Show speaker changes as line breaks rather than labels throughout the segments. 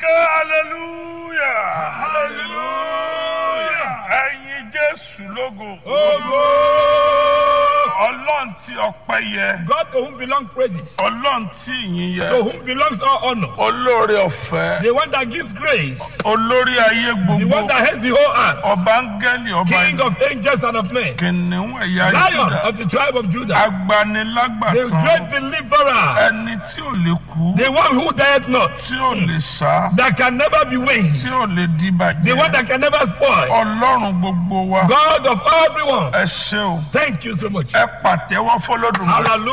ké hallelujah hallelujah ẹ̀yin jésù lógo ọlọ́run tí ọpẹ́ yẹ
God to whom belong praises,
ọlọ́run tí ìyìn
to
yẹ
whom belongs all honor,
olóore ọ̀fẹ́
the one that gives grace,
olórí ayé
the
gbogbo
one that heads the whole earth,
ọba áńgẹ́lì ọba
King of angels and of men,
kìnìún ẹ̀yà
Lion
Júdà
of the tribe of Judah, the
agbanilágbàtàn
great deliverer,
ẹni tí ò lè kú
the one who died not,
tí ò lè sá
that can never be winged,
tí ò lè di
the one
bàjẹ́
that can never spoil,
ọlọ́run gbogbo wa
God of everyone.
ẹ ṣé o
Thank you so much.
ẹ pàtẹ́wọ́ fọlọ́dún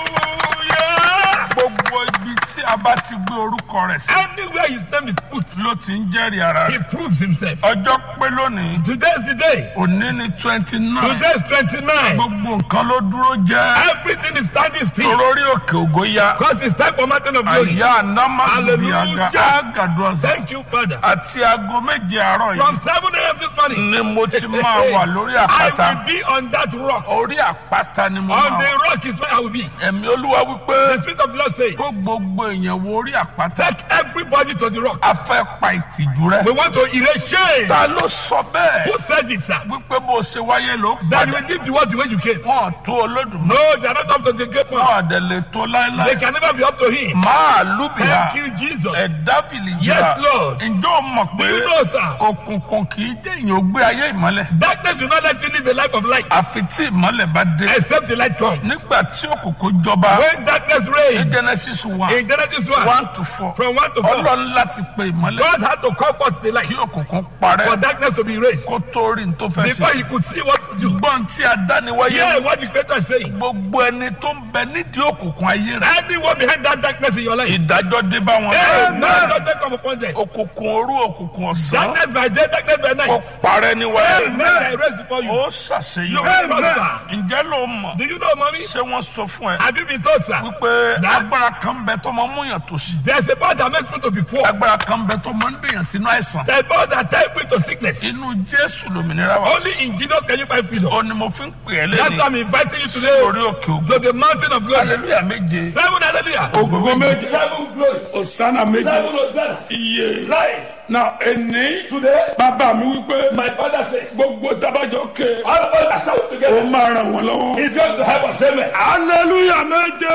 Hallelujah.
gbogbo ibi tí a bá ti gbé orúkọ rẹ̀ sí
Anywhere his name is put,
ló ti ń jẹ́rìí ara
he
rẹ̀
proves himself.
ọjọ́ pé lónìí
Today is the day.
òní ni twenty nine
Today is 29.
gbogbo nǹkan ló dúró jẹ́
Everything is standing still.
torórí òkè ògo ya
Because it's time for mountain of glory.
àyà anamasubiaga
Hallelujah.
agaduasa
Thank you, Father.
àti aago méje àárọ̀
From
yìí
7 a.m. this morning,
ni mo ti máa wà lórí
I
àpáta
will be on that rock.
orí àpáta ni mo
On
máa
the
wà
rock is where I will be.
ẹ̀mí olúwa wípé
The Spirit of the Lord says,
kó gbogbo èèyàn wo orí àpáta
Take everybody to the rock.
a fẹ́ pa ìtìjú rẹ
We want to erase shame.
ta ló sọ bẹ́ẹ̀
Who said it, sir?
wípé bó ṣe wáyé ló
That you
padà
will leave the world the way you came.
wọn tó olódùmarè
No, they are not up to the great one.
wọn àdẹ lè tó
They
láéláé
can never be up to him.
máa lùbìyà
Thank you, Jesus.
ẹ̀dá fìlìjìrà
Yes, Lord.
ǹjọ́ o mọ̀
Do
pé
you know, sir?
òkùnkùn kì í jẹ́ èèyàn ó gbé ayé ìmọ́lẹ̀
Darkness will not let you live a life of light
àfi tí ìmọ́lẹ̀ bá dé
except the light comes.
nígbà tí òkùnkùn jọba
When darkness
ní
reigns,
genesis one
in Genesis 1,
one to four
from 1 to 4,
ọlọ́run láti pe ìmọ́lẹ̀
God had to call forth the light
kí òkùnkùn
for
parẹ́
darkness to be raised
kó tó rí ní tó fẹ́
before
ṣe
he could see what to do.
gbọ́n tí a dá ni wáyé
Yeah, what the Creator is saying.
gbogbo ẹni tó ń bẹ nídìí òkùnkùn ayé rẹ
Anyone behind that darkness in your life,
ìdájọ́ dé bá wọn
Amen. Judgment come upon them.
òkùnkùn òru òkùnkùn ọ̀sán
Darkness by day, darkness by
kó
night.
parẹ́ ní wáyé
Amen. I raise before you.
ó
You will
ṣàṣeyọrí
prosper.
ǹjẹ́ ló mọ̀
Do you know, mommy?
ṣé wọ́n sọ fún ẹ
Have you been told, sir?
wípé
That-
agbára kan bẹ tó máa ń múyàn tó sí
There's a power that makes people to be poor.
agbára kan bẹ tó máa ń dèyàn sínú àìsàn
There's a power that ties people to sickness.
inú jésù lòmìnira wa
Only in Jesus can you find freedom.
ó ní mo fi ń pè é
That's why
lẹ́yìn
I'm inviting you today
sórí òkè ògo
to the mountain of glory.
hallelujah méje
Seven hallelujah.
ògo méje
Seven glory.
osana méje
Seven hosanna.
iye
Life.
na ẹni
Today,
bàbá mi wípé
my father says,
gbogbo tabajọ ké
all of us are shout
ó
together.
máa ràn wọ́n lọ́wọ́
He's going to help us. Amen.
hallelujah méje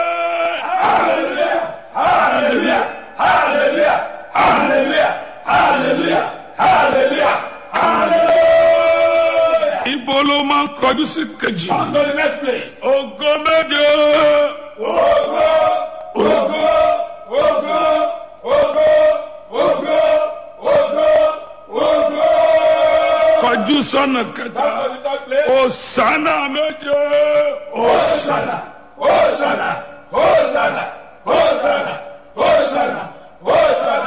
Hallelujah. Hallelujah. Hallelujah. Hallelujah. Hallelujah. Hallelujah. Hallelujah.
ibo ló máa ń kọjú sí kejì
On to the next place.
ògo méje
Ogo, ogo, ogo, ogo, ogo, ogo, ogo.
kọjú sọ́nà kẹta
On to the third place.
osana méje
Hosanna, Hosanna, Hosanna, Hosanna, Hosanna, Hosanna,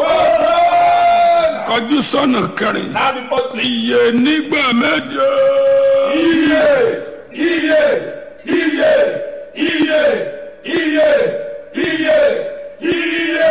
Hosanna.
kọjú sọ́nà kẹrin
Now the fourth place.
iye nígbà méje
Iye, iye, iye, iye, iye, iye, iye.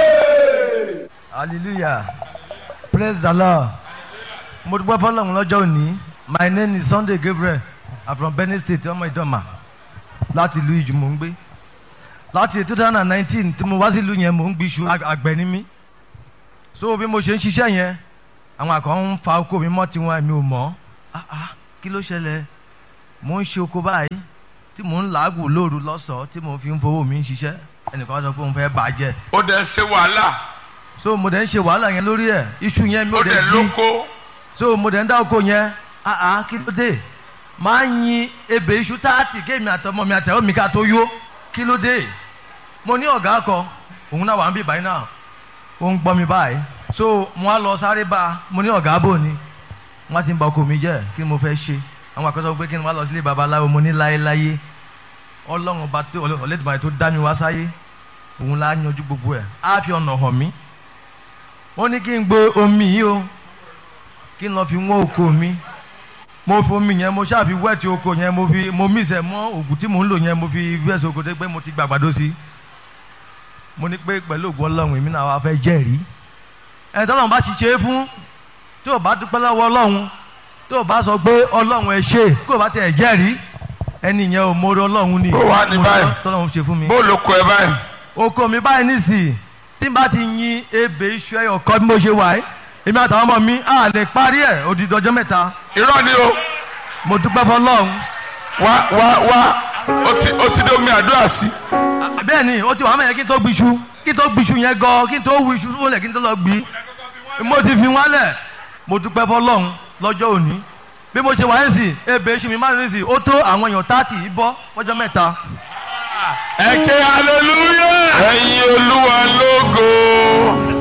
hallelujah praise the lord mo dúpẹ́ fọlọ́run lọ́jọ́ òní my name is sunday gabriel i'm from benin state ọmọ ìdọ́mà láti ìlú ìjù mò ń gbé láti two thousand and nineteen tí mo wá sí ìlú yẹn mò ń gbé iṣu ag- àgbẹ̀ ni mí so bí mo ṣe ń ṣiṣẹ́ yẹn àwọn àkàn ń fa oko mi mọ́ tiwọn mi ò mọ̀ ah ah kí ló ṣẹlẹ̀ mò ń ṣe oko báyìí tí mò ń làágùn lóru lọ́sọ̀ọ́ tí mò ń fi ń fowó mi ń ṣiṣẹ́ ẹnìkan sọ pé òun fẹ́ bàjẹ́
ó dẹ̀ ṣe wàhálà
so mo dẹ̀ ń ṣe wàhálà yẹn lórí ẹ̀ iṣu yẹn mi
ó
ò
dẹ̀
dẹ̀ jí
lóko
so mo dẹ̀ ń dá oko yẹn ah ah kí ló dé máa ń yin ebè iṣu táàtì kéèmì àtọmọ mi àtẹwọ́ mi ká tó yó kí ló dé mo ní ọ̀gá kan òun náà wà ń bí báyìí náà ó ń gbọ́ mi báyìí so mo á lọ sáré bá a mo ní ọ̀gá bò ni wọ́n ti ń ba oko mi jẹ́ kí ni mo fẹ́ ṣe àwọn àkọsọ pé kí ni wọ́n á lọ sílé babaláwo mo ní láéláyé ọlọ́run ọba tó ọlẹ́dùnmáyé tó dá mi wá sáyé òun la yanjú gbogbo ẹ̀ á fi ọ̀nà hàn mí wọ́n ní kí n gbé omi yìí o kí n lọ fi wọ́n oko mi mo fi omi yẹn mo ṣáà fi wẹ́ẹ̀tì oko yẹn mo fi mo mísẹ̀ mọ́ òògùn tí mò ń lò yẹn mo fi wẹ́ẹ̀sì oko dé pé mo ti gbàgbàdo sí mo ní pé pẹ̀lú òògùn ọlọ́run èmi náà wá fẹ́ jẹ́rìí ẹni tọ́lọ́run bá ti ṣe é fún tí ò bá dúpẹ́ lọ́wọ́ ọlọ́run tí ò bá sọ pé ọlọ́run ẹ ṣe kí ò bá tiẹ̀ jẹ́rìí ẹni yẹn ò mórí ọlọ́run ni
Ó wà ní
Mo rí
báyìí.
tọ́lọ́run ṣe fún mi
bó ló kọ ẹ báyìí
oko mi báyìí nísìnyí tí n bá ti yin ebè iṣu ẹyọ kọ́ bí mo ṣe wà ẹ́ èmi àtàwọn ọmọ mi á lè parí ẹ̀ odidi ọjọ́ mẹ́ta
irọ́ ni o
mo dúpẹ́ fọlọ́run
wá wá wá ó ti ó ti dé omi àdúrà sí.
bẹ́ẹ̀ ni ó ti wà mẹ́yẹn kí n tó gbiṣu kí n tó gbiṣu yẹn gan kí n tó wu iṣu wọlé kí n tó lọ gbi mo ti fi wọn lẹ̀ mo dúpẹ́ fọlọ́run lọ́jọ́ òní bí mo ṣe wà ń sìn ebè iṣu mi máa ń sìn ó tó àwọn èèyàn táàtì yìí bọ́ fọjọ́ mẹ́ta
ẹ ké hallelujah. ẹyin olúwa lógo.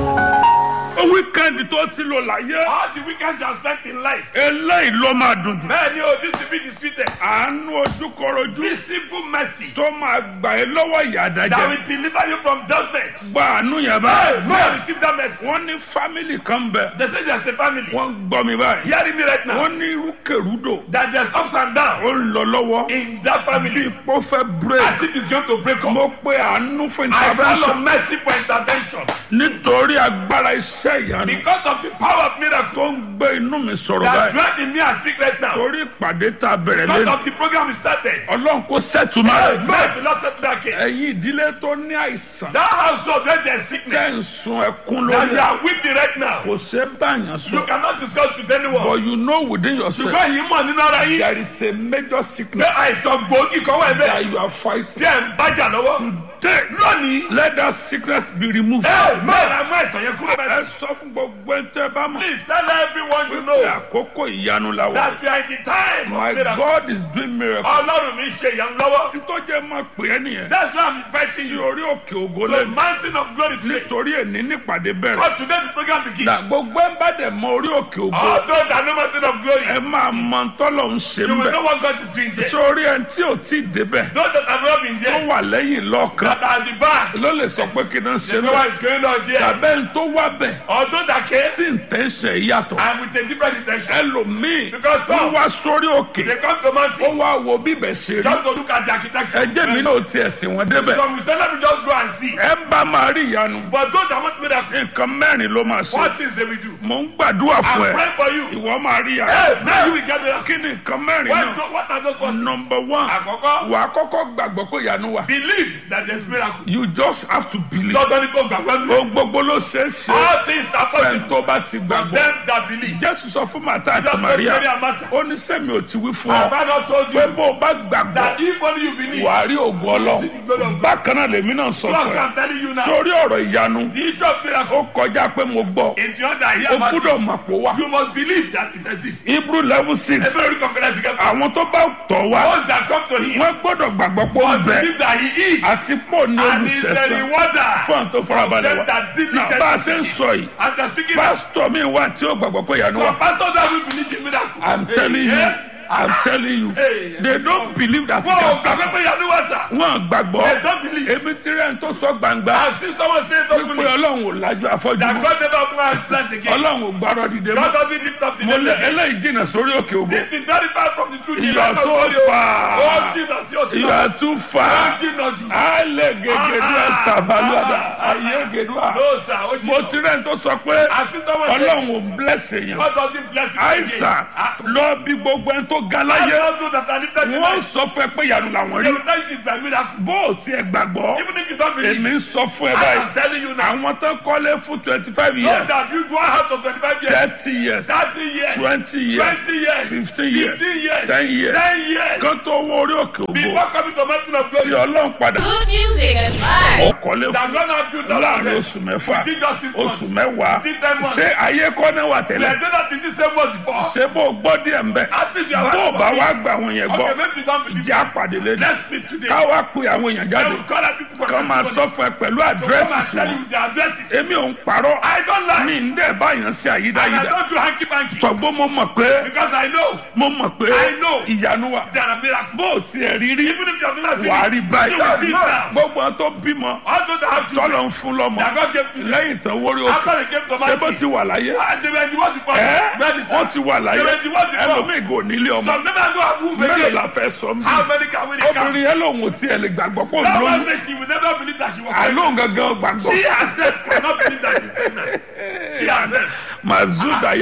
wíkẹ́ndì tó ti lò láyé.
All the weekends you have spent in life.
eléyìí ló máa dùn jù.
Man, you this will be the sweetest.
àánú ojúkọrojú
This simple mercy
tó máa gbà ẹ́ lọ́wọ́ ìyà
that
àdájẹ́.
will deliver you from judgment.
gba àánú yẹn
Hey,
báyìí.
man, receive that mercy.
wọ́n ní fámìlì kan bẹ̀.
They say there's a family.
wọ́n gbọ́ mi báyìí.
Hearing me right now.
wọ́n ní irúkèrúdò.
That there's ups and downs
ó ń lọ lọ́wọ́.
in that
bí
family.
ipò fẹ́
As
break.
if it's going to break up.
mo pe àánú fún
I call
intervention.
on mercy for intervention.
nítorí agbára iṣẹ́ ìyanu.
Because of the power of miracle
tó ń gbé inú mi sọ̀rọ̀
that
báyìí.
dwell in me and speak right now.
torí ìpàdé tá a bẹ̀rẹ̀
Because
lẹ́nu.
of the program we started.
ọlọ́run kò sẹ́tùmá
Hey,
rẹ̀.
man, the Lord said to that case.
ẹ̀yin ìdílé tó ní àìsàn.
That household where there's
tẹ́
sickness.
ń sun ẹkún
That
lórí
you
ẹ̀.
are weeping right now.
kò ṣe é báyàn
You
sọ.
cannot discuss with anyone.
but you know within yourself.
ṣùgbọ́n yìí mọ̀ nínú ara yín
there is a major
pé
sickness
àìsàn gbòógì kan wà
that
bẹ́ẹ̀
you are
tí
fighting.
ẹ̀ ń bájà lọ́wọ́.
Today,
lónìí
let that sickness be removed.
ẹ mẹ́ra mú àìsàn yẹn kúrò
ẹ
bẹ́ẹ̀.
sọ fún gbogbo ẹ̀ tẹ́ bá mọ̀.
please tell everyone you
pé
know
àkókò ìyanu la wà.
that we are in the time
my
of miracle.
God is doing miracle.
ọlọ́run mi ṣe ìyanu lọ́wọ́.
nítorí ẹ máa pè é nìyẹn.
that's why i'm inviting
sí
you
orí òkè ògo
to the
lẹ́nu.
mountain of glory today.
nítorí èní nípàdé bẹ̀rẹ̀.
but today the program begins.
na gbogbo ẹ bá dẹ̀ mọ orí òkè ògo.
all those that know mountain of glory
ẹ máa mọ tọ́lọ̀ ń ṣe
you
ń
will know
bẹ̀.
what God is doing there.
sórí ẹni tí ò tí ì débẹ̀.
those that have not been
tó
there
wà lẹ́yìn lọ́ọ̀kan.
that are at the back
ló lè sọ pé kí n ṣe
they know what
bẹ́ẹ̀.
is going on there.
tàbẹ́ ń tó wá bẹ̀.
or those that came
tí ń tẹ́ ṣe yàtọ̀.
and with a different intention.
ẹlòmíì
Because
ó
some-
wá sórí òkè.
they come to
ó
mountain
wá wo bíbẹ̀ ṣe rí.
just to look at the architecture.
ẹjẹ́ mi náà tiẹ̀ sìn wọ́n débẹ̀.
some will say let me just go and see.
ẹ bá máa rí ìyanu.
but those that want miracle
nǹkan mẹ́rin ló máa ṣe.
what things they will do.
mò ń gbàdúrà
i'm
fún ẹ.
praying for you.
ìwọ máa rí
hey
ìyanu.
now you will get miracle.
kí ni nǹkan mẹ́rin
what
náà.
do- what are those ones.
number one
àkọ́kọ́
wà á kọ́kọ́ gbàgbọ́ pé ìyanu wà.
believe that there is miracle.
you just have to believe.
dandan ni kò gbàgbọ́ mi.
ohun gbogbo ló ṣe é ṣe.
all things are
fẹ́ẹ̀
possible
tó bá ti
for
gbàgbọ́.
them that believe.
jésù sọ fún màtá àti
just
maria
Mary and Martha.
ó ní sẹ́mi ò ti wí fún
have
ọ
I not told
pé
you
bó o bá gbàgbọ́
that if only you believe.
wà á rí ògùn ọlọ́run bákan náà lèmi náà sọ
so
fún ẹ
I'm telling you now.
sórí ọ̀rọ̀ ìyanu
the issue of miracle.
ó kọjá pé mo gbọ́
in the other here
o
about
gbúdọ̀
it.
mọ̀ pé wá
you must believe that it exists.
hebrew level six
every very confident you get.
àwọn tó bá tọ̀ wá
those that come to him.
wọ́n gbọ́dọ̀ gbàgbọ́ pé ó
must
bẹ
believe that he is.
àti pò ní
and he is the
olùṣẹ́sán
rewarder.
fún àwọn tó farabalẹ̀
them
wá
that
náà
diligently
bá a ṣe ń sọ yìí
and they are speaking now.
pásítọ̀ mi wà tí ó gbàgbọ́ pé ìyanu wà
some pastors that will believe in miracle.
i'm telling you
Yeah.
i'm telling you
Hey.
they don't believe that it
wọ́n ò
can
gbàgbé
happen
pé yanu wá sà.
wọ́n gbàgbọ́
they don't believe.
èmi ti rẹ̀ ń tó sọ gbangba
I have seen someone say don't
pé
believe.
ọlọ́run ò lájú afọ́jú
that
mọ́
God never open our plant again.
ọlọ́run ò gbárọ́ dìde
God
mọ́
doesn't lift up the
mo
name
lé
again.
eléyìí jìnnà sórí òkè ògo
This is very far from the truth.
You are so far.
Oh Jesus, you
you
are
are too far
Jesus.
ale gegedu ẹsàbàlúwàdà ayé gedua
No sir, oh
mo
Jesus.
ti rẹ̀ ń tó sọ pé
I see someone say
ọlọ́run ò bless èèyàn
God doesn't bless you again.
àìsàn
Ah,
lọ bí gbogbo ẹni tó ga
I
láyé
don't know that I lifted you.
wọ́n sọ fún ẹ pé ìyanu làwọn
They
rí
will tell you it's by miracle.
bó o tiẹ̀ gbàgbọ́
Even if you don't believe.
èmi ń sọ fún ẹ
I
báyìí
am telling you now.
àwọn tó kọ́lé fún twenty five
Those
years
that build one house for 25 years,
thirty years
30 years,
twenty years
20 years,
15 years
15 years,
10 years
10 years.
kan tó wọ orí òkè ògo
Before coming to mountain of
tí
glory,
ọlọ́run padà
Good music and vibes.
ọkọ̀lé
that
fún
God has built us
láàrin
again.
oṣù mẹ́fà
We did just this
oṣù
once.
mẹ́wàá
We did ten months.
ṣé ayé kọ́ náà wà
We
tẹ́lẹ̀
have done that in this same month before.
ṣé bó o gbọ́ díẹ̀ ń bẹ̀
At least you have
bó o
heard
bá
about
wá
it.
gba àwọn yẹn gbọ́
Okay, maybe you don't believe.
ìjà pàdé lẹ́nu
Let's speak today.
ká wá pe àwọn èèyàn
I
jáde
will call out people for
kán máa
testimonies.
sọ fún ẹ pẹ̀lú
To come
àdírẹ́sì
and
sí
tell
wọn
you the addresses.
èmi ò ń parọ́
I don't lie.
mi ń dẹ̀ báyàn sí
And I
àyídáyídá
don't do hanky panky.
ṣùgbọ́n mo mọ̀ pé
Because I know
mo mọ̀ pé
I know.
ìyanu wà
there are miracles.
bó o tiẹ̀ rí rí
Even if you have not seen
wà á
it,
rí
you will see it
báyìí
now.
gbogbo àwọn tó bímọ
All those that have children,
tọ́lọ̀ ń fún lọ́mọ
that God gave to them.
lẹ́yìn tán wórí òkè
After they came to
ṣé bó
mountain,
ti wà láyé
and they were the ones before.
ẹ́
Ready, sir?
wọ́n ti wà láyé
They were the ones before.
ẹlòmíì gò nílé ọmọ
Some never go have womb
mélòó
again.
la fẹ́ sọ mí
How many can we count?
obìnrin yẹn lòun ò tiẹ̀ lè gbàgbọ́ pé òun
That
lóyún
one day she will never believe that she was
àlóhùn
pregnant.
gangan gbàgbọ́
She herself cannot believe that she's pregnant. She herself.
mazudaya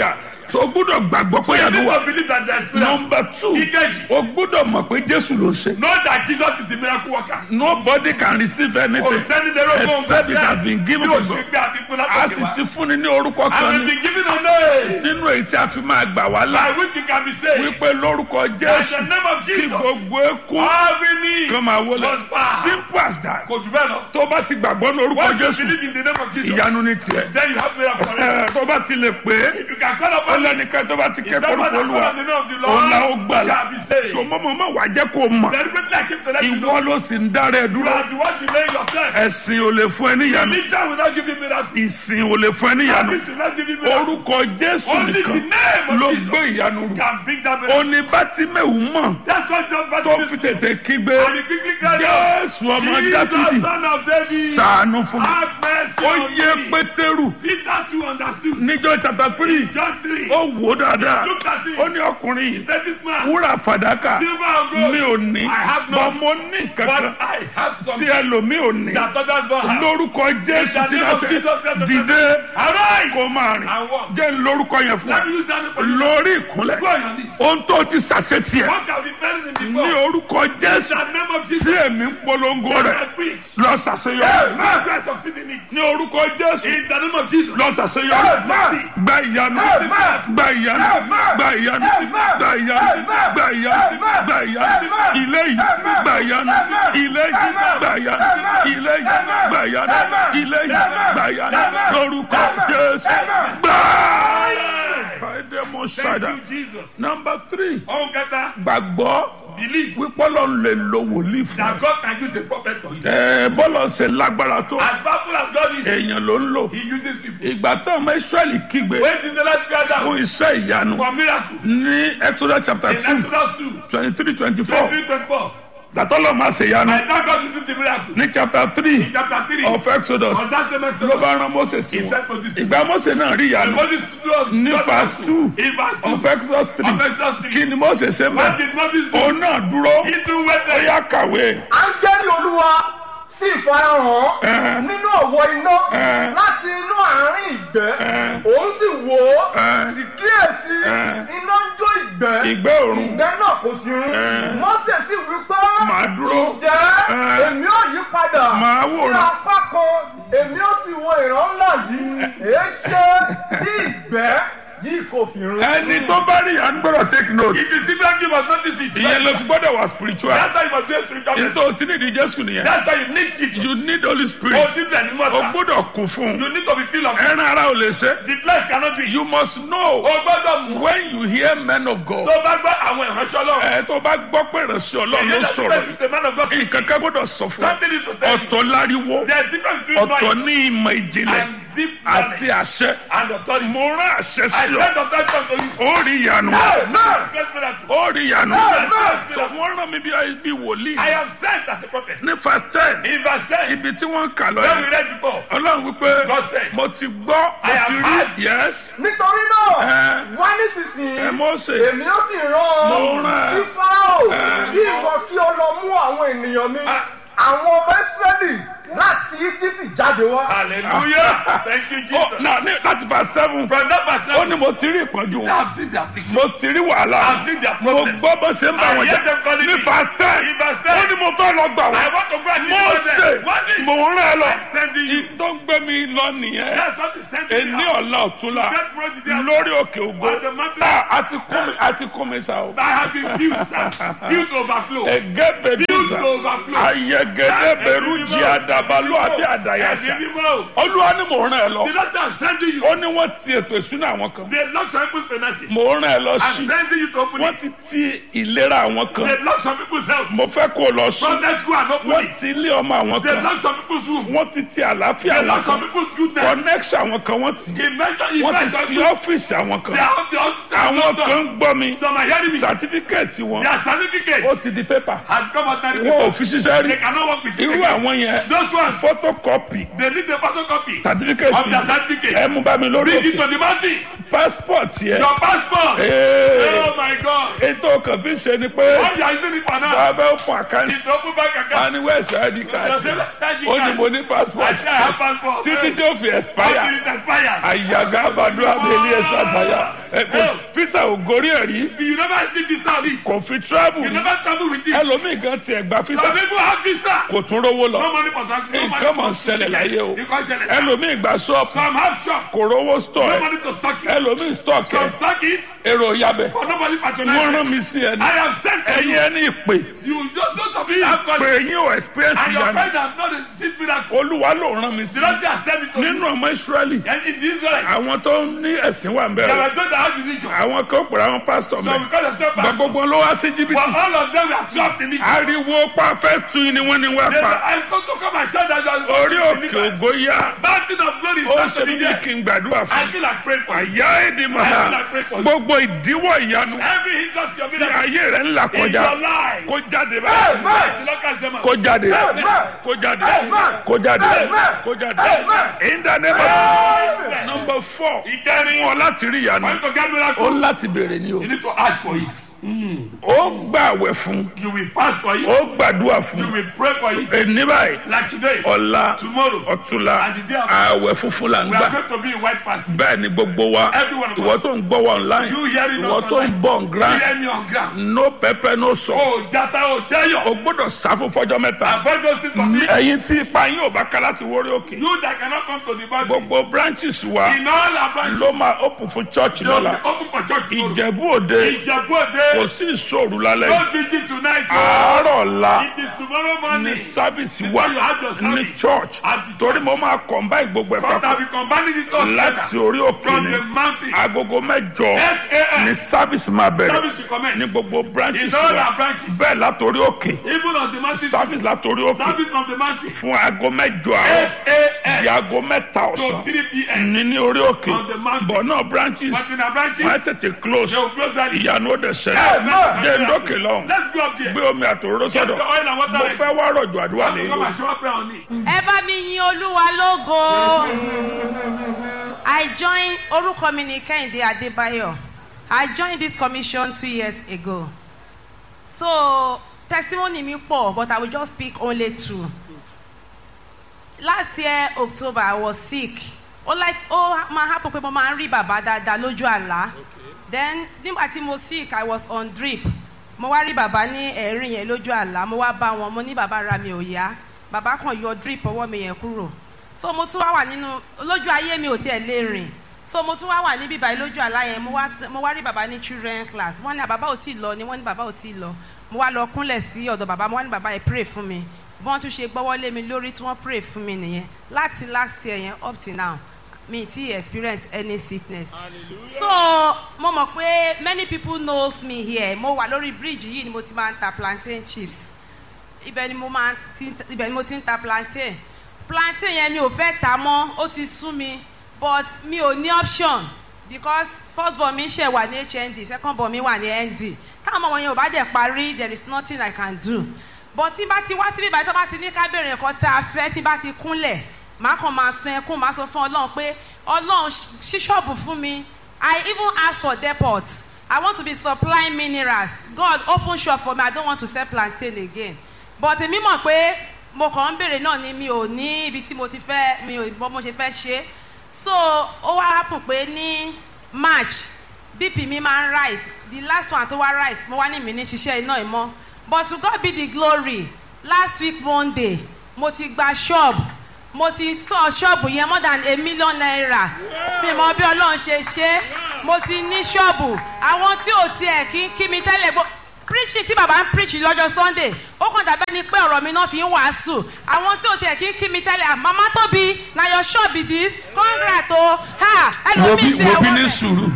so o gbúdọ̀ gbàgbọ́ pé
You
ìyanu
need
wà
to believe that there is miracle.
nọmba two
Ìkejì.
o gbúdọ̀ mọ̀ pé jésù ló ṣe
Know that Jesus is the miracle worker.
nobody can receive anything
Concerning the road home,
except it has been given
Bí o
to
ṣe
God
gbé àfikún
a
látòkè
sì
wá.
ti fúnni ní orúkọ
I
kan
will
ní
be given a name
nínú èyí tí a fi máa gbà wá là
by which you can be saved.
wípé lórúkọ
By the
jésù
name of
kí
Jesus.
gbogbo ekun
Every knee
kan máa wọlé
must bow.
simple as that
Kò jù bẹ́ẹ̀ lọ.
tó bá ti gbàgbọ́ ní orúkọ
Once you
jésù
believe in the name of Jesus,
ìyanu ní tiẹ̀
then you have miracle forever.
Ẹ, tó bá ti lè pé
If you can call
ó
upon the
lẹ́nìkan tó bá ti ké
Someone
forúkọ
that
olúwa
calls the name of the
òun la ó
Lord
gbàlà
shall be saved.
so mọ́mọ́mọ́ wàá jẹ́ kó mọ̀
Deliberately I came to let you know.
ìwọ ló sì ń dára ẹ
You
dúró
are the one delaying yourself.
ẹ̀sìn ò lè fún ẹ níyanu
Religion will not give you miracle.
ìsìn ò lè fún ẹ níyanu
Service will not give you miracle.
orúkọ jésù
Only the
nìkan
name
ló
of
gbé
Jesus
ìyanu rù
can bring that miracle.
òní bátímẹ̀wù mọ̀
That's what John
tó
Baptist
fi tètè kígbe
And he quickly cried out,
jésù ọmọ
Jesus,
dáfídì
son of David,
ṣàánú fún mi
have mercy
ó
on
yé
me.
pétérù
Peter too understood.
níjọ́ chapter three
John 3.
ó wò ó dáadáa
Look at him.
ó ní ọkùnrin yìí
Let this man.
wúrà fàdákà
Silver and gold.
mi ò ní
I have
bọ́
not.
mo ní kankan
But I have
tí
something
ẹlòmíì ò ní
that others don't have.
lórúkọ jésù
In the
tí
name
náà
of Jesus Christ
fẹ́
of
dìde
Arise
kó máa rìn
and walk.
jẹ́ ń lórúkọ yẹn fún
Let
ẹ
me use that name for you.
lórí ìkúnlẹ̀
Go on your knees.
ohun tó ti ṣàṣetì ẹ̀
What can be better than
ní
before?
orúkọ
In
jésù
the name of
tí
Jesus.
èmi ń polongo rẹ̀
I preach.
lọ ṣàṣeyọrí
May Christ succeed in it.
ní orúkọ jésù
In the name of Jesus.
lọ ṣàṣeyọrí gba ìyanu gba ìyanu gba ìyanu gba ìyanu gba ìyanu gba ìyanu ilé yìí gba ìyanu ilé yìí gba ìyanu ilé yìí gba ìyanu ilé yìí gba ìyanu lórúkọ jésù gbà. fàdémọ
Thank
ṣàdá
you, Jesus.
nọmba three
Oh, Gata,
gbàgbọ́
believe
wípé ọlọ́run lè lo wòlíì fún
that God can use a prophet for you.
ẹ bọ́lọ̀ ṣe lágbára tó
As powerful as God is,
èèyàn ló ń lò
He uses people.
ìgbà tó ọmọ israẹli kígbe
When did the last cry
fún
down
iṣẹ́ ìyanu
for miracle?
ní exodus chapter
In
two
Exodus 2,
twenty three twenty four
23, 24.
gbàtọ́lọ̀ máa ṣe ìyanu
I thank God to do the miracle.
ní chapter three
In chapter 3,
of exodus
on that same
ló
Exodus,
bá rán mose sí
He
wọn
said for this
ìgbà mose náà rí
And
ìyanu
Moses stood us
ní verse two
In verse 2,
of exodus
of
three
Exodus 3,
kí ni mose ṣe
what
mọ́
did Moses do?
òun náà dúró
He too
ó
waited.
yá kàwé
áńgẹ́lì olúwa sì farahàn
Ẹ.
nínú ọ̀wọ́ iná
Ẹ.
láti inú àárín ìgbẹ́
Ẹ.
òun sì wò ó
Ẹ.
sì kíyèsí
Ẹ.
iná ń jó ìgbẹ́
ìgbẹ́ òrùn
ìgbẹ́ náà kò sí run
Ẹ.
mọ́sẹ̀ sì wí pé
Màá dúró.
ǹjẹ́
Ẹ.
èmi ò yí padà
Màá
sí
wòran.
apá kan èmi ò sì wo ìran ńlá yìí èé ṣe tí ìgbẹ́ yìí kò fi run.
ẹni tó bá rí ìyanu gbọ́dọ̀ take note
If you see miracle, you must notice it.
ìyẹn ló fi gbọ́dọ̀ wà spiritual
That's why you must be a spiritual person.
nítorí tí nídìí jésù nìyẹn
That's why you need Jesus.
you need holy
Oh,
spirit
simply and
o
immortal.
gbọ́dọ̀ kún fún un
You need to be filled of
ẹran ara ò lè ṣe
The flesh cannot do it.
you must know
O gbọ́dọ̀ mú.
when you hear men of God
Tó bá gbọ́ àwọn ìránṣẹ́ Ọlọ́run.
ẹ tó bá gbọ́ pé ìránṣẹ́ ọlọ́run ló
Ìyẹn
sọ̀rọ̀
that is the man of God.
nǹkan kan gbọ́dọ̀ sọ fún ẹ
Something is to tell you.
ọ̀tọ̀ láriwo
There is difference between
ọ̀tọ̀
noise
ní ìmọ̀ ìjìnlẹ̀
and deep
àti
knowledge
àṣẹ
and authority.
mo rán àṣẹ
I
sí ọ
send authority unto you.
ó rí ìyanu
Expect miracle.
ó rí ìyanu
Amen.
sọ wọ́n rán mi bí bí wòlíì
I am sent as a prophet.
ní verse ten
In verse 10,
ibi tí wọ́n ń kà lọ
when we
yẹn
read before,
ọlọ́run wípé
God said,
mo ti gbọ́ mo
I have
ti rí
heard.
yes
nítorí náà
Ẹ.
wá nísinsìnyí
ẹ Mósè
èmi ó sì rán
Mo
ọ
rán ẹ.
sí fáráò
Ẹ.
kí ìwọ kí o lọ mú àwọn ènìyàn mi àwọn ọmọ ìsírẹ́lì láti íjíbítì jáde wá.
Hallelujah. Thank you,
ó
Jesus.
náà ní láti verse seven
From that verse,
ó ní mo ti rí ìpọ́njú
I
wọn
have seen their affliction.
mo ti rí wàhálà
I've seen their
mo
problems.
gbọ́ bó ṣe ń bá
I
wọn
hear
jà
them calling
ní
me.
verse ten
In verse
ó
10,
ní mo fẹ́ lọ gbà
I
wọ́n
want to go and
mo
deliver
ṣe
them. What is
mo ń rán ẹ lọ
I'm sending you?
tó ń gbé mi lọ nìyẹn
That's what is sending
èní
me out.
ọ̀la ọ̀túnla
That road is there.
lórí òkè ògo
On the mountain.
Ah, àti kún mi àti kún mi sa o.
I have been filled, sir. Filled to overflow.
ẹgẹ bẹbí
Filled
sa
to overflow.
ayẹgẹdẹ bẹrù jí àdàbàlú àbí àdàyàsá
Ẹ̀mí mímọ́.
olúwa ni mò ń rán ẹ lọ
The Lord I'm sending you.
ó ní wọ́n ti ètò ìsúná àwọn kan
They lock some people's finances.
mò ń rán ẹ lọ
I'm
sí
sending you to open
wọ́n
it.
ti ti ìlera àwọn kan
They lock some people's health.
mo fẹ́ kó o lọ sí
From that go and open
wọ́n
it.
ti ilé ọmọ àwọn
They
kan
lock some people's room.
wọ́n ti ti àlàáfíà
They
àwọn
lock some
kan
people's good times.
connection àwọn kan wọ́n ti
He mentioned, he
wọ́n ti
mentioned,
ti
they
ọ́fíìsì àwọn kan
are the
àwọn kan ń gbọ́ mi
Some are hearing me.
sàtífíkẹ́ẹ̀tì wọn
Their certificate
ó ti di pépà
has come out now.
wọn ò fi ṣiṣẹ́ rí
They cannot work with you.
irú
again.
àwọn yẹn
Those ones,
photocopy
they need the photocopy
certificate
of their certificate.
ẹ mú bá mi lórí
Bring it
òkè
to the mountain.
passport yẹ
Your passport.
ee
Oh my God.
ètò kan fi ṣe ni pé
What you are using it for now?
bàbá fún àkáǹtì
It's open bank account.
wọn ní wẹ́ẹ̀sì id
Your
card
self-charging
ó ní
card.
mo ní passport
I say I have passport.
títí tí ó fi expire
Until it expires.
àyàgá àbàdo abẹ́lé ẹ̀sà àtàyà ẹ kò sí- fisa ò gorí ẹ̀ rí
You never see visa of it.
kò fi travel
You
rí
never travel with it.
ẹlòmíì gan tiẹ̀ gba
Some
fisa
people have visa.
kò tún rówó
No
lọ
money for transport. No money
nǹkan mọ̀ ń
for
ṣẹlẹ̀ láyé o
Nǹkan ṣẹlẹ̀ sá.
ẹlòmíì gba ṣọ́ọ̀pù
Some have shop.
kò rówó store
No
ẹ̀
money to stock it.
ẹlòmíì stock ẹ̀
Some stock it.
èrò yabẹ̀
But nobody
wọ́n
patronize
rán
it.
mi sí ẹni
I have sent to
ẹ̀yin
you.
ẹni ìpè
You just don't of
tí
you have got
ìpè
it.
yín ò experience
And your
ìyanu
friend has not received miracle.
olúwa ló rán mi sí
The Lord has sent it to
nínú
you.
ọmọ israẹli
And in this way,
àwọn tó ní ẹ̀sìn wà ń
they
bẹ̀rẹ̀
were told that how to reach you.
àwọn kan pèrè àwọn pásítọ̀
So
mẹ́
because of step
gba
back,
gbogbo ló wá sí
but
jìbìtì
all of them were trapped in it.
ariwo pa fẹ́ tu ni wọ́n ní wá
They were,
pa
I'm going to come and shout that you are
orí òkè ògo yá
Mountain of glory is
ó
not
ṣe
to be
bí
there.
kí n gbàdúrà
I
fún
feel like praying for you.
àyà èdè màá gbogbo ìdíwọ́ ìyanu
Every hindrance your
tí
miracle
ayé rẹ̀ ń là
in
kọjá
your life.
kó jáde báyìí
The Lord cast them out.
kó jáde kó jáde kó jáde kó jáde in the name of number four
Ìkẹrin.
fún ọ láti rí ìyanu
For you to get
ó
miracle,
láti béèrè ni o
you need to ask for it.
ó gbàwẹ̀ fún
You will fast for it.
ó gbàdúrà
You
fún
will pray for it.
ẹni báyìí
Like today,
ọ̀la
tomorrow,
ọ̀túnla
And the day after.
ààwẹ̀ funfun là ń
we are
gbà
going to be in white fasting.
bẹ́ẹ̀ ni gbogbo wa
Every one of
ìwọ
us.
tó ń gbọ́ wa online
You hearing
ìwọ
us
tó ń
online.
bọ̀ ń
You
grand
hear me on ground.
no pepper no salt
Oh, jata, oh, jayo.
o gbọ́dọ̀ sá fún fọjọ́ mẹ́ta
Avoid those things from me.
ẹ̀yin tí ipa yín ò bá ká láti wórí òkè
You that cannot come to the body.
gbogbo branches wa
In all our branches,
ló máa open fún church
they will be
lọ́la
open for church tomorrow.
ìjẹ̀bú òde
Ìjẹ̀bú
kò
Òde.
sí ìṣòro lálẹ́ yìí
Don't begin tonight. oh.
àárọ̀ ọ̀la
It is tomorrow
ní
morning.
sábìsì
Before
wa
you have your
ní
service.
church
At the
torí mo máa combine gbogbo ẹ̀
God
papọ̀
have been combining it all
láti
together.
orí òkè
From
ni
the mountain.
agogo mẹ́jọ
8 a.m.
ní sábìsì máa bẹ̀rẹ̀
Service will commence.
ní gbogbo branches
In all
wa
our branches.
bẹ́ẹ̀ látòrí òkè
Even on the mountain.
sábìsì látòrí òkè
Service from the mountain.
fún aago mẹ́jọ
8
àárọ̀ di
a.m.
aago mẹ́ta
to
ọ̀sán
3 p.m.
ní ní orí òkè
On the mountain.
bọ̀ náà branches
But in our branches,
wọ́n á tètè close
they will close that.
ìyanu ó dẹ̀ ṣẹlẹ̀
Amen.
jẹ́ ndókè lọ́hùn
Let's go up there.
gbé omi àtòróró
Get
sọ́dọ̀
the oil and water
mo
ready.
fẹ́ wá rọ̀jò àdúrà lé
Come
lórí.
and show up prayer on it.
ẹ bá mi yin olúwa lógo i join orúkọ mi ní kẹ́hìndé adébáyọ̀ i joined this commission two years ago so testimony mi pọ̀ but i will just pick only two last year october i was sick ó like ó máa happen pé mo máa ń rí bàbá dáadáa lójú àlá then nígbà tí mo sick i was on drip mo wá rí bàbá ní ẹ̀rín yẹn lójú àlá mo wá bá wọn mo ní bàbá ra mi ò yá bàbá kan yọ drip ọwọ́ mi yẹn kúrò so mo tún wá wà nínú lójú ayé mi ò tiẹ̀ lè rìn so mo tún wá wà níbí báyìí lójú àlá yẹn mo wá mo wá rí bàbá ní children class wọ́n ní bàbá ò tí ì lọ ni wọ́n ní bàbá ò tí ì lọ mo wá lọ kúnlẹ̀ sí ọ̀dọ̀ bàbá mo wá ní bàbá yẹn pray fún mi bí wọ́n tún ṣe gbọ́wọ́ lé mi lórí tí wọ́n pray fún mi nìyẹn láti last year yẹn up till now mi ti experience any sickness so mo mọ̀ pé many people knows me here mo wà lórí bridge yìí ni mo ti máa ń ta plantain chips ibẹ̀ ni mo máa ti ibẹ̀ ni mo ti ń ta plantain plantain yẹn mi ò fẹ́ ta mọ́ ó ti sú mi but mi ò ní option because first born mi ṣe wà ní hnd second born mi wà ní nd táwọn ọmọ yẹn ò bá dẹ̀ parí there is nothing i can do but tí bá ti wá síbí ìbàdàn tó bá ti ní ká bèrè nǹkan tá a fẹ́ tí bá ti kúnlẹ̀ màá kàn máa sun ẹkún màá sọ fún ọlọ́run pé ọlọ́run ṣí ṣọ́ọ̀bù fún mi i even ask for depot i want to be supplying minerals god open shop for me i don't want to sell plantain again but èmi mọ̀ pé mo kàn ń bèrè náà ni mi ò ní ibi tí mo ti fẹ́ mi ò bọ́ mo ṣe fẹ́ ṣe so ó wá happen pé ní march bp mi máa ń rise the last one tó wá rise mo wá ní mi ní ṣiṣẹ́ iná ìmọ̀ but to God be the glory last week monday mo ti gba shop mo ti store shop yẹn more than a million naira mi mọ bí ọlọ́run ṣe ṣe mo ti ní ṣọ́ọ̀bù àwọn tí ò tiẹ̀ kí kí mi tẹ́lẹ̀ gbọ́ preaching tí bàbá ń preach lọ́jọ́ sunday ó kàn dàbẹ́ ni pé ọ̀rọ̀ mi náà fi ń wàásù àwọn tí ò tiẹ̀ kí kí mi tẹ́lẹ̀ mama tóbi na your shop be this congrats o ha
wo bí
ẹlòmíì ti
wo bí
ẹ̀wọ̀n
ní
rẹ̀.
sùúrù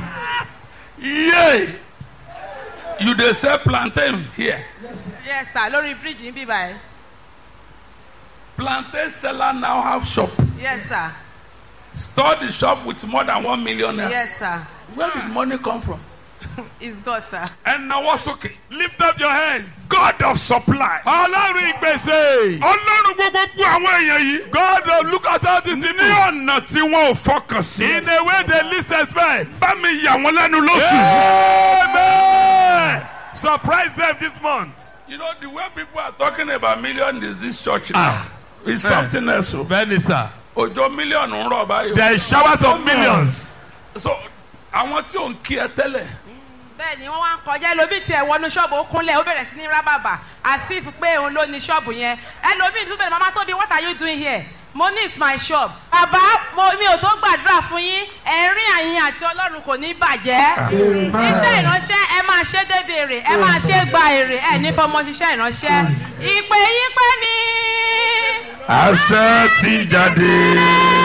yé you dey sell plantain here
yes sir lórí bridge ń bí báyìí
plantain seller now have shop
yes sir
store the shop with more than one million naira
yes sir
where did money come from
It's God, sir.
ẹ nawọ́ sókè.
Lift up your hands.
God of supply.
Ọlọ́run ìgbèsè.
ọlọ́run gbogbo àwọn èèyàn yìí.
God will look at all these
ní
people
ọ̀nà tí wọn ò fọkàn sí.
in a way they least expect.
bá mi yà wọ́n lẹ́nu lóṣù.
Amen. Surprise them this month.
you know the way people are talking about million in this church now. it's something else o.
Bẹ́ẹ̀ni sir.
òjò mílíọ̀nù ń rọ̀ báyìí.
There is showers of millions.
so àwọn tí ò ń kí ẹ tẹ́lẹ̀.
bẹ́ẹ̀ ni wọ́n wá ń kọjá ẹlòmíì tiẹ̀ wọnú ṣọ́ọ̀bù ó kúnlẹ̀ ó bẹ̀rẹ̀ sí ní rábàbà asif pé òun ló ní ṣọ́ọ̀bù yẹn ẹlòmíì tún bẹ̀rẹ̀ mama tóbi what are you doing here mo ní is my shop bàbá mo mi ò tó gbàdúrà fún yín ẹ̀rín àyìn àti ọlọ́run kò ní bàjẹ́ iṣẹ́ ìránṣẹ́ ẹ máa ṣe débi èrè ẹ máa ṣe gba èrè ẹ ní fọmọ ṣiṣẹ́ ìránṣẹ́ ìpè yín pé mi
àṣẹ ti jáde.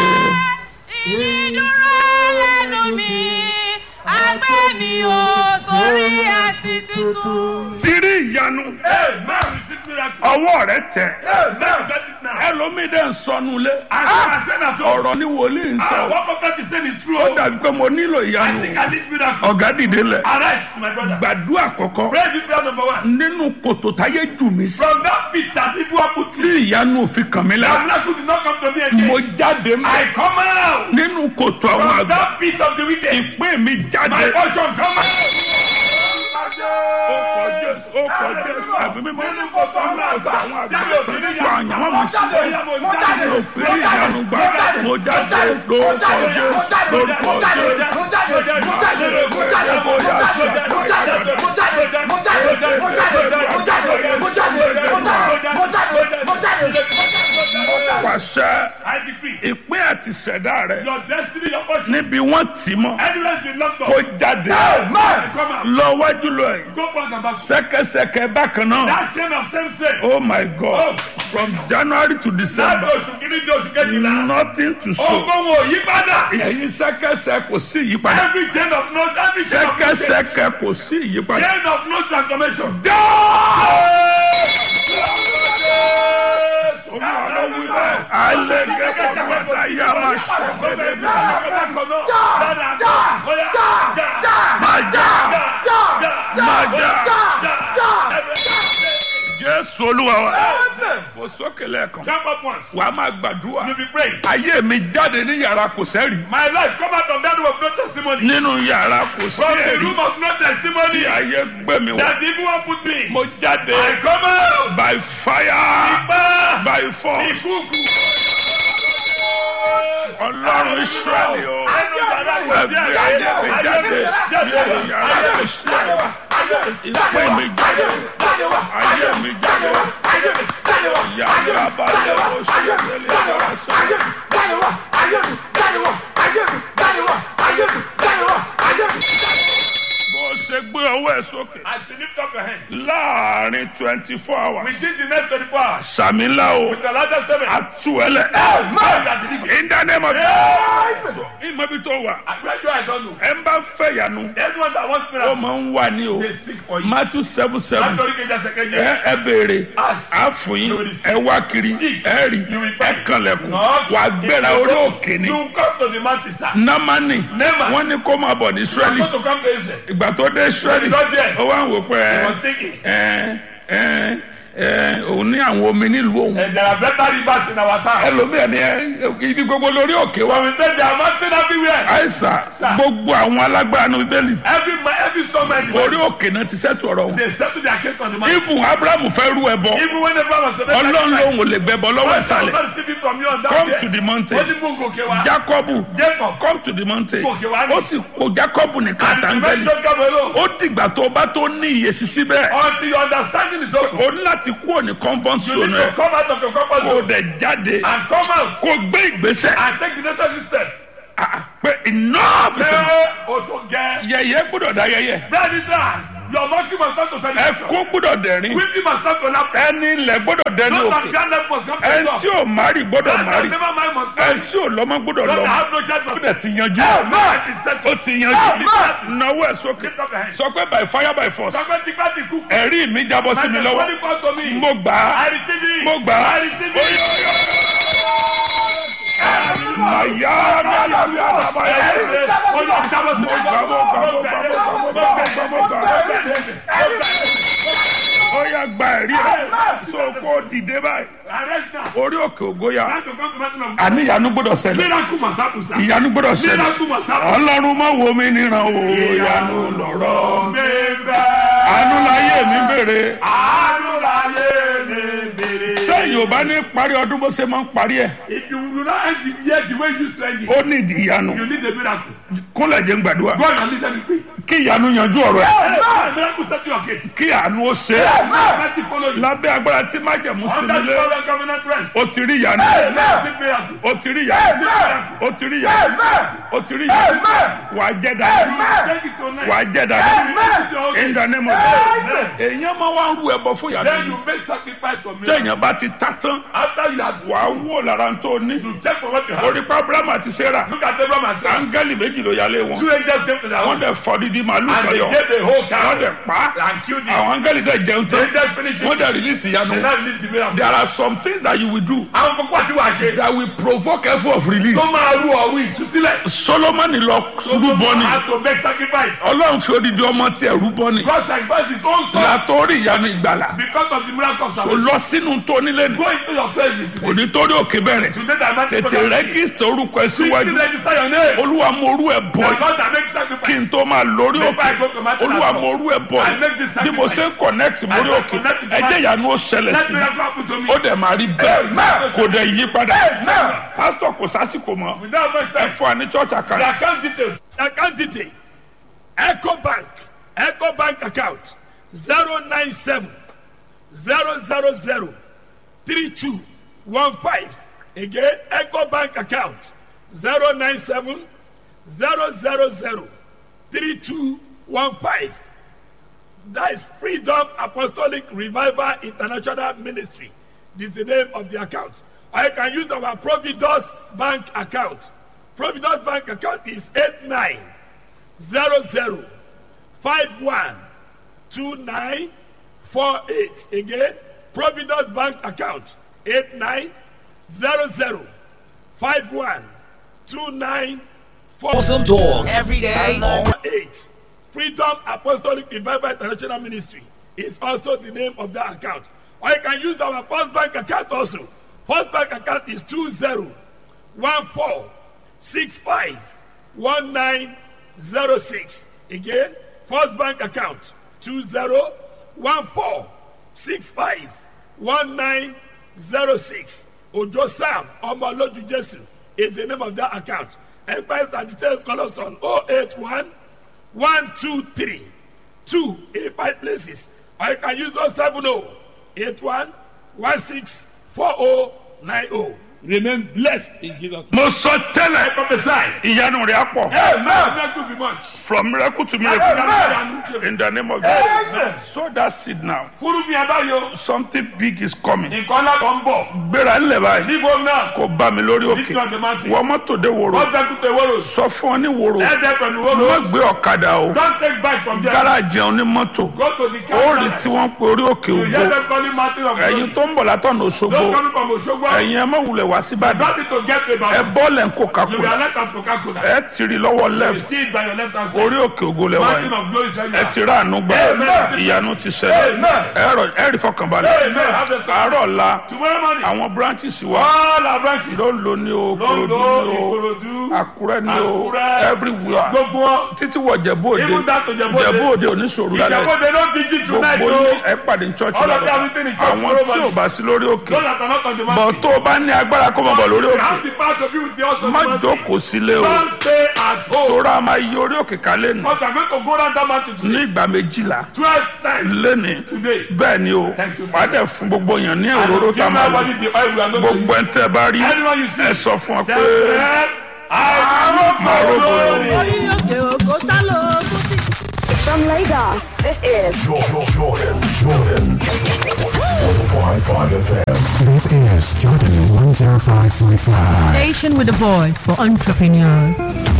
ìdúró lẹ́nu mi agbẹ́ mi ò sórí ẹ̀sìn tuntun.
ti rí ìyanu.
Amen. Receive miracle.
ọwọ́ rẹ tẹ̀.
Amen. Get it now.
ẹlòmíì dẹ̀ ń sọnù lé.
I said at home.
ọ̀rọ̀ ni wòlíì ń
Ah,
sọ.
What prophet is saying is true.
ó dàbí pé mo nílò
I
ìyanu.
think I need miracle.
ọ̀gá dìde lẹ̀.
Arise, my brother.
gbàdúrà kọ̀kọ́.
Pray this prayer number one.
nínú kòtò táyé jù mí sí.
From that pit that people are put
tí ìyanu òfin kàn mí
The
lára.
miracle did not come to me again.
mo jáde
I
mọ́.
come out
nínú kòtò àwọn
from
àgbà.
that pit of the wicked.
ìpín mi
My
jáde.
portion come out.
ó kọ jésù ó kọ jésù àbí mímọ́ nínú kòtò àwọn àgbà àwọn àgbà tó ń sọ àyànwó mi sí. mi ò fi rí ìyanu gbà. mo jáde lórúkọ jésù lórúkọ jésù. pàṣẹ
I decree
ìpín àti ṣẹ̀dá rẹ̀
your destiny, your portion,
níbi wọ́n tì mọ́
anywhere you locked
kó
up,
jáde
come out.
lọ wájú lọ ẹ̀
Go back and back.
sẹ́kẹsẹkẹ bákan náà
That chain of same sex.
oh my god from january to
Láti
december
oṣù kìíní di oṣù kejìlá.
nothing to show
Ogun wo yí padà.
ẹ̀yin sẹ́kẹsẹ kò sí ìyípadà
Every chain of no, every chain of no change.
sẹ́kẹsẹkẹ kò sí ìyípadà.
Chain of no transformation.
alẹ́ gẹ́gẹ́ bàbá yà máa ṣẹ̀gbẹ́dẹ́ bí máa já máa já jésù olúwa wa fò sókè lẹ́ẹ̀kan
Jump up once.
wà á máa gbàdúrà
You be praying.
ayé mi jáde ní yàrá kò sẹ́rì
My life come out of that room of no testimony.
nínú yàrá kò sí
From the
ẹ̀rí
room of no
tí
testimony.
ayé gbé mi wá
That the evil one put me.
mo jáde
I come out.
by fire
Ipa.
by force
Ìkúùkù.
ọlọ́run israẹli o ẹgbẹ́ ayé mi jáde nínú yàrá kò sí ẹ̀rí ìpè mi jáde ayé mi jáde yàrá balẹ̀ o ṣe tẹ̀lé yàrá sọ. bó o ṣe gbé ọwọ́ ẹ̀ sókè
As you lift up your hand.
láàrin twenty four hours
Within the next 24 hours.
sàmì ńlá o
With the largest seven.
àtúwẹ̀lẹ̀
Man that delivered.
in the name of Jesus. So, ìmọ̀ ibi tó wà
I pray you I don't know.
ẹ ń bá fẹ́ yanu
Everyone that wants
ó
miracle.
máa ń wà ní o
They seek for you.
matthew seven seven
Látọ̀rí kejì ẹsẹ̀ kejì.
ẹ ẹ béèrè
Ask.
á fún yín ẹ wá kiri
Seek.
ẹ rí
You will
ẹ
find.
kànlẹ̀kùn
Knock.
wà á gbéra orí òkè ni
You come to the mountain, sir.
námánì
Naaman.
wọ́n ní kó máa bọ̀ ní
You
israẹli
want to come to Israel.
ìgbà tó dé israẹli
He got there.
ó wá ń wò pé
He
ẹ
was thinking.
ẹ ẹ ẹ òun ní àwọn omi nílùú òun
And there are better rivers in our town.
ẹlòmíràn ni ẹ ibi gbogbo lórí òkè wa
So we say there are mountains everywhere.
àìsàn
Sir.
gbogbo àwọn alágbára ní bíbélì
Every ma- every storm man.
orí òkè náà ti sẹ́tù ọ̀rọ̀ wọn.
They settle their case on the mountain.
ibùn abrahamu fẹ́ rú ẹbọ
Even when everyone was to make
ọlọ́run lòun ò lè gbẹbọ lọ́wọ́ ìsàlẹ̀
God receive it from you on that
come
day.
to the mountain
Ó ní mú gòkè wá.
jacobu
Jacob.
come to the mountain
Gòkè wá ní.
ó sì kó jacobu nìkan
And the
àtàngẹ́lì
man Jacob alone.
ó dìgbà tó bá tó ní iye sísí bẹ́ẹ̀
Until your understanding is open.
ó ní láti kúrò ní compound
You
zone
need to
ẹ̀
come out of your comfort
kó
zone
dẹ̀ jáde
and come out
kó gbé ìgbésẹ̀
and take the necessary step.
Ah, pé enough is enough.
Ṣé o tó gẹ?
yẹ̀yẹ́ gbọ́dọ̀ dá yẹ̀yẹ́
Bẹ́ẹ̀ ni sir, your monkey must start to celebration.
ẹkún gbọ́dọ̀ dẹ̀rín
Weeping must start to laugh.
ẹni ilẹ̀ gbọ́dọ̀ dẹni
Those that
òkè
bear left must come to
ẹni
God.
tí ò márì gbọ́dọ̀
Those that
márì
never mind must
ẹni
marry.
tí ò lọ́mọ gbọ́dọ̀
Those that
lọ́mọ
have no child
ó
must
dẹ̀ ti yanjú
Life is settled.
ó ti yanjú náwó ẹ̀ sókè
Lift up your hands.
sọ pé by fire by force
Sọ́kẹ́ ti gbá ti kú.
ẹ̀rí mi jábọ́ sí mi
My
lọ́wọ́
testimony come to me.
mo gbà á
I receive it.
mo gbà á
I receive it.
màyà màyà màyà màyà
Ó yọ jábọ́ sí mi.
mo gbà mo gbà mo gbà mo gbà mo gbà gbọ́ mo gbọ́ ó yá gba ẹ̀rí ẹ̀ so kó dìde báyìí
Arrest now.
orí òkè ògóyà
Time to come to mountain of
àní ìyanu gbọ́dọ̀ ṣẹlẹ̀
Miracle must happen, sir.
ìyanu gbọ́dọ̀ ṣẹlẹ̀
Miracle must happen.
ọlọ́run má wo mi níran o ìyanu lọ̀rọ̀
Bẹ́ẹ̀
àánú láyé mi béèrè
àánú láyé mi bèrè.
téèyàn ò bá ní parí ọdún bó ṣe máa ń parí ẹ̀
If you do not end the year the way you used to end it,
ó ní ìdí ìyanu
you need a miracle.
kúnlẹ̀ jẹ́ ń gbàdúrà
Go and lead them pray.
kí ìyanu yanjú ọ̀rọ̀ ẹ̀
Amen. Miracle set your gate.
kí àánú ó ṣe é
Mercy follow you.
lábẹ́ agbára tí májẹ̀mú sí
Under the
nílé
covenant covenant rest.
ó ti rí ìyanu
Take miracle.
ó ti rí ìyanu ó ti rí ìyanu ó ti rí ìyanu wà á jẹ́ dáadáa
Take it tonight.
wà á jẹ́ dáadáa
Take it to your
in
gate.
the name of God èèyàn máa wá ń ru ẹbọ fún ìyanu
Then
yìí
you make sacrifice for miracle.
téèyàn bá ti ta tán
After you have
wà á wò lára tó ní
you check for what you have.
orí pa abrahamu àti sarah
Look at Abraham and Sarah.
áńgẹ́lì méjì ló yálé wọn
Two angels came to their
wọ́n
home
dẹ̀ fọ́ dídí màálù
and they
kọyọ
gave the whole
wọ́n
cow
dẹ̀ pa á
and killed it.
àwọn áńgẹ́lì dẹ̀ jẹun
The
tán
angels finished
wọ́n
it.
dẹ̀ release ìyanu
They now release the miracle.
there are some things that you will do
Àwọn kókó àti wàá ṣe.
that will provoke effort of release
Tó máa rú ọ̀rú ìtúsílẹ̀.
solomoni lọ rúbọ ni
had to make sacrifice.
ọlọ́run fi odidi ọmọ tiẹ̀ rúbọ ni
God sacrificed his own son
látọ́rí ìyanu ìgbàlà
because of the miracle of
kò
salvation.
lọ sínú tó nílé ni
Go into your treasury today.
kò ní torí òkè bẹ̀rẹ̀
Today that man
tètè rẹ́gísítà orúkọ ẹ
Quickly
síwájú
register your name.
olúwa mo orú ẹ bọ̀
The God that
kí
makes
n
sacrifice.
tó máa lórí
Before I
òkè
go to Matthew
olúwa
Matthew.
mo orú ẹ bọ̀
I make this
bí mo ṣe ń connect mórí
I will
òkè
connect with
ẹjẹ́ ìyanu ó ṣẹlẹ̀
Let
sí
miracle happen to me.
ó dẹ̀ máa rí bẹ́ẹ̀
Amen.
kò dẹ̀ yí padà
Amen.
pásítọ̀ kò sásìkò mọ́
Without much
ẹ
time.
fún wa ní church
The
account
account details. The account detail. Echo Bank. Echo Bank account. 097 000 3215. Again, Echo Bank account. 097 000 3215. That is Freedom Apostolic Revival International Ministry. This is the name of the account. Or you can use our Providus Bank account. Providus Bank account is 8900512948. Again, Providus Bank account 8900512948.
Awesome talk every day. All
Eight. Freedom Apostolic Revival International Ministry is also the name of that account. Or you can use our First Bank account also. First Bank account is 2014651906. Again, First Bank account 2014651906. Ojo Sam Omoloju Jesu is the name of that account. Empires and details call us on 081 one two three two in five places or you can use those seven oh eight one one six four oh nine oh remain blessed in jesus name.
mo sọ tẹ́lẹ̀
prophesy.
ìyanu rẹ̀ á pọ̀
amen miracle be much.
from miracle to miracle
Amen.
in the name of
Amen.
God sow that seed now
kúrú mi abáyọ
something big is coming
nǹkan ńlá kan ń bọ̀
gbéra ńlẹ̀ báyìí
níbo náà
kò bá mi lórí òkè
nítorí ọ̀dẹ̀ máa ti
wọ́n mọ́tò dé wòrò
wọ́n fẹ́ kúkẹ́ wọ́rọ̀
sọ fún ọ ní wòrò
ẹ̀ẹ́dẹ́ pẹ̀lú
má
wọ́rọ̀
gbé ọ̀kadà o
don't take back from there
gáràjì ọ̀hún ní mọ́tò
go to the
ó rí
car
tí wọ́n pe orí òkè
you hear
ògo
them calling mountain of
ẹ̀yin
glory
tó ń bọ̀ látọ̀nà òṣogbo
don't come from Osogbo
ẹ̀yin ẹ má wulẹ̀ wá síbàdàn
don't need to get
ẹ
the bag
bọ́ọ̀lẹ̀ ń
you be
Coca-Cola
alert at Coca-Cola
ẹ tìrì lọ́wọ́
you
left
see it by your left hand side
orí òkè ògo lẹ́wà
mountain
yìí
of glory is right
ẹ
now.
ti rà àánú gbà
Amen.
ìyanu ti ṣẹlẹ̀
Amen.
ẹ rọ- ẹ rí fọkànbalẹ̀
Amen. Have the
àárọ̀ ọ̀la
Tomorrow morning,
àwọn branches wa
all our branches,
ló ń lo ní o Kòròdú
Londo,
ní o
Ikorodu,
Àkúrẹ́ ní o
Àkúrẹ́,
everywhere
gbogbo wọn,
títí wọ Jẹ̀bú Òde
even down to Jẹ̀bú Òde.
Jẹ̀bú Òde oníṣòro lálẹ́
Ìjàpọ̀ they don't vigil tonight
gbogbo
o.
ní ẹ pàdé ní church
All of
lálẹ́
them everything in church
àwọn
tomorrow
tí ò
morning.
bá sí lórí òkè
Those that are not on the
bọ̀
mountain.
tó o bá ní agbára kó mọ̀ bọ̀ lórí
You
òkè
have the power to be with the house of
má
the mountain.
jókòó sílé o
Don't stay at home.
tóra máa yí orí òkè kálẹ̀ nù
Because I'm going to go down that mountain
ní
today.
ìgbà méjìlá
Twelve times
lẹ́ni
today.
bẹ́ẹ̀ ni o
Thank you.
wàá dẹ̀ fún gbogbo èèyàn ní
And
òróró
give
tá a máa lò
everybody the oil we are going to
gbogbo
use.
ẹ̀ ń tẹ́ bá rí
Anyone you see.
ẹ sọ fún ọ
Say,
pé
"Friend, I will
Máa
go
róbó
glory."
orí òkè òkò sálọ tó sì.
From Lagos, this is
Jordan, Jordan, Jordan. 105.5 FM.
This is Jordan 105.5.
Station with a voice for entrepreneurs.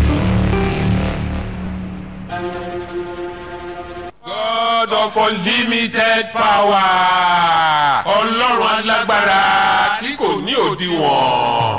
God of unlimited power. Ọlọ́run alágbára tí kò ní òdiwọ̀n.